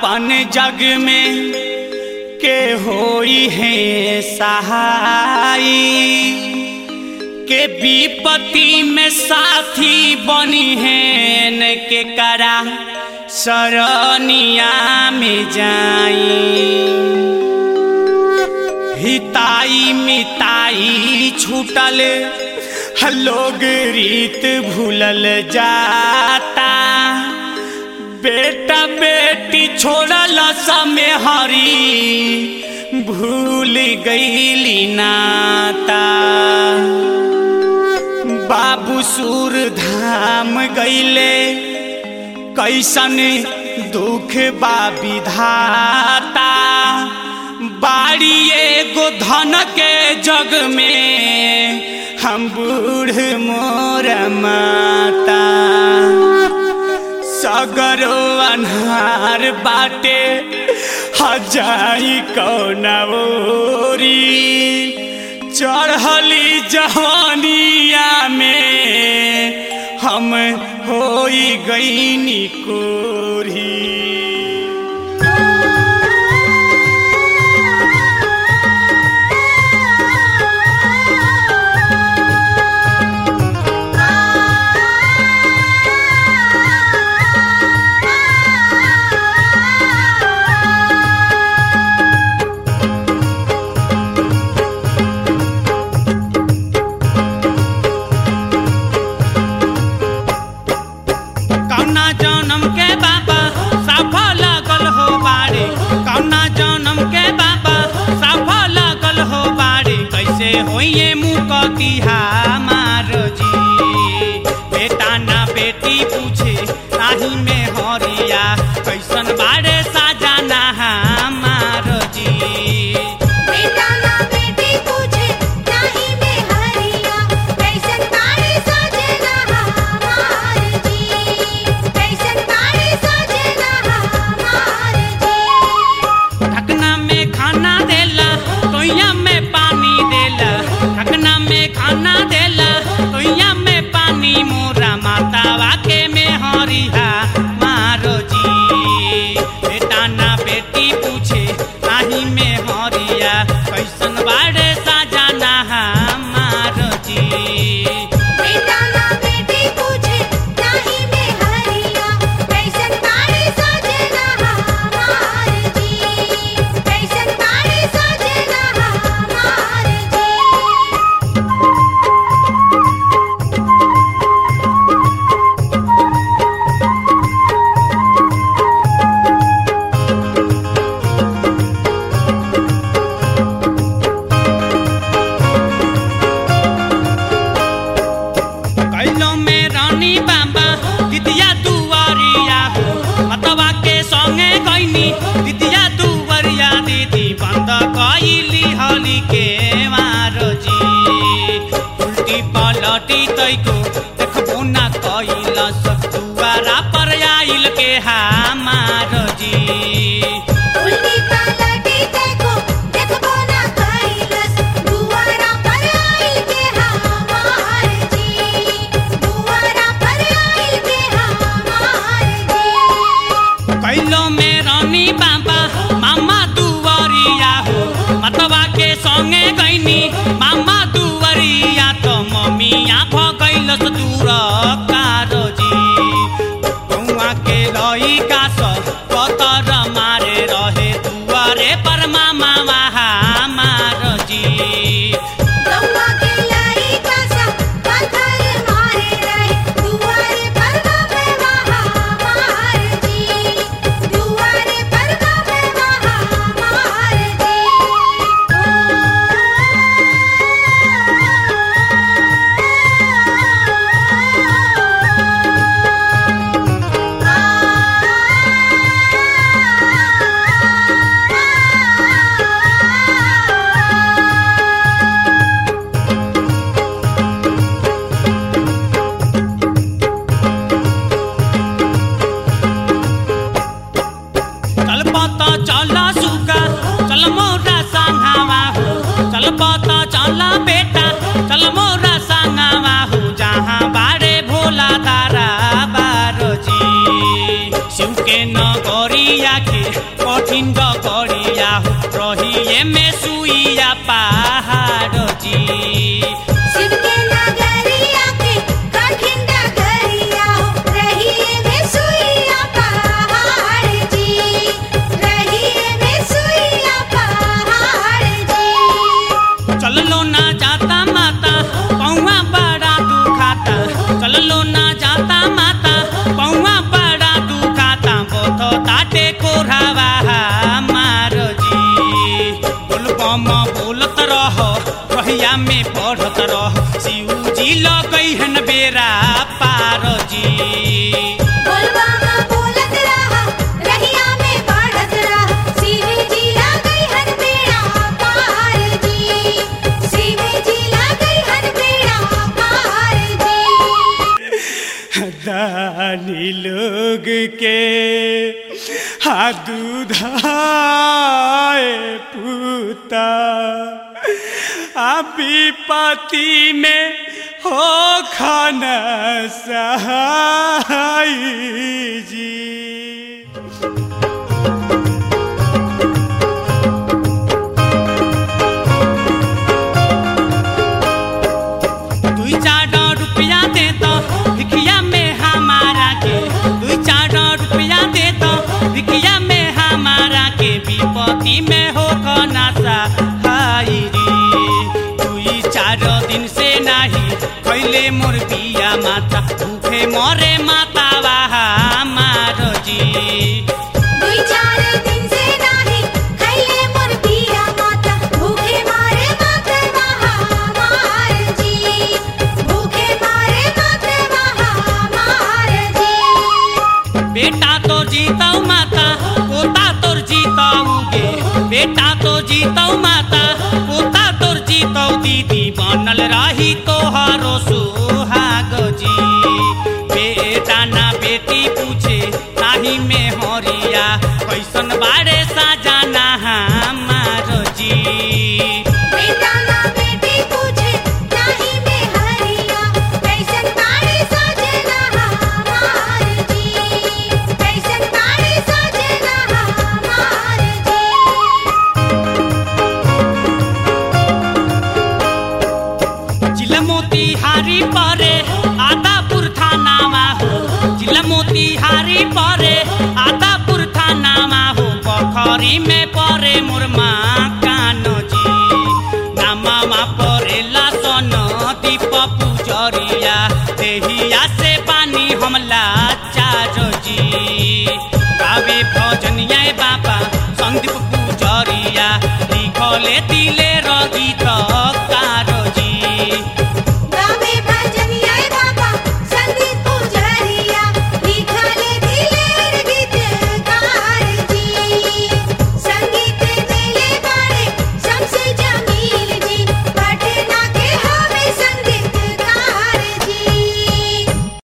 आपन जग में के होई है सहाई के विपत्ति में साथी बनी है न के करा सरनिया में जाई हिताई मिताई छूटल लोग रीत भूलल जाता बेटा बेटी छोड़ल समय हरी भूल गईली नाता बाबू सुर धाम गईले कैसन दुख बा विधाता बाड़ी एगो धन के जग में हम बूढ़ मोर माता सगरो अन्हार बाटे हजाई कौना ओरी चढ़ली जवानिया में हम होई गईनी कोरी कौना जन्म के बाबा साफा लागल हो बाड़ी कौना जन्म के बाबा साफा लागल हो बाड़ी कैसे होइए मुँह कतिहा मार जी बेटा ना बेटी पूछे नाही में हरिया कैसन बाड़े साजाना हमार जी बेटा ना बेटी पूछे नाही में हरिया कैसन बाड़ी सजना हमार जी कैसन बाड़ी सजना हमार जी ढकना में खाना देला तोइया में पानी देला ढकना में खाना देला तोइया में पानी मोरा मातावा के में हरिहा मारो जी बेटा ना बेटी पूछे नाही में हरिया कैसन बाड़े साजाना हमारो जी बेटा ना बेटी पूछे नाही में हरिया कैसन बाड़ी सजना हमार जी कैसन बाड़ी सजना हमार जी कैलो में रानी बाबा दिदिया दुआरिया हो मतवा के संगे गईनी दिदिया दुआरिया दीदी बंद कइली हली के मारो जी उल्टी पलटी तैको देखबो ना कइलस दुआरा पर आइल के हमारो जी उल्टी पलटी देखो देखबो ना कैलस दुआरा पर आइल के हमार जी दुआरा पर आइल के हमार जी कैलो में रानी बाबा मामा दुआरिया हो मतवा के संगे गईनी मामा दुआरिया तो मम्मिया भगैलस दूर कारो जी गौआ के लइका सब कतर कठिन डगरिया हो रहिए में सुइया पहाड़ जी शिव के नगरिया के कठिन डगरिया हो रहिए में सुइया पहाड़ जी रहिए में सुइया पहाड़ जी चललो ना जाता माता पौवा बड़ा दुखाता चललो ना जाता माता पौवा बड़ा दुखाता बोथो ताटे कोरावा मार जी बोलबम बोलत रह कहिया में पढ़त रह शिव जी लगई हन बेरा पार जी बोलबामा बोलत रहा रहिया में बढ़त रहा शिव जी लागई हर बेड़ा पार जी शिव जी लागई हर बेड़ा पार जी दानी लोग के हा दूधाए पूता आ विपत्ति में हो खाना सहाय जी दुई चार रुपया दे तो भिखिया में हमारा के दुई चार रुपया दे तो भिखिया में हमारा के विपत्ति में हो खाना सहाय रे दुई चार दिन से नाही खैले मोर बिया माता भूखे मरे माता वाहा मार जी दुई चार दिन से नाही खैले मोर पिया माता भूखे मारे माते महामार जी भूखे मारे माते महामार जी बेटा तो जीतौ माता पोता तोर जीतौ गे बेटा तो जीतौ माता पोता तोर जीतौ दीदी बनल रही तोहरो सुहाग जी बेटा ना बेटी पूछे ताही में हरिया कैसन बारे साजाना हमार जी बेटा ना बेटी पूछे नाही में हरिया कैसन बाड़ी सजना हमार जी कैसन बाड़ी सजना हमार जी जिला मोतीहारी परे आदापुर थानामा हो जिला मोतीहारी परे आदापुर थानामा हो पोखरी में परे मुरमा कानो जी नामामा परेला सन दीप पुजरिया देहिया से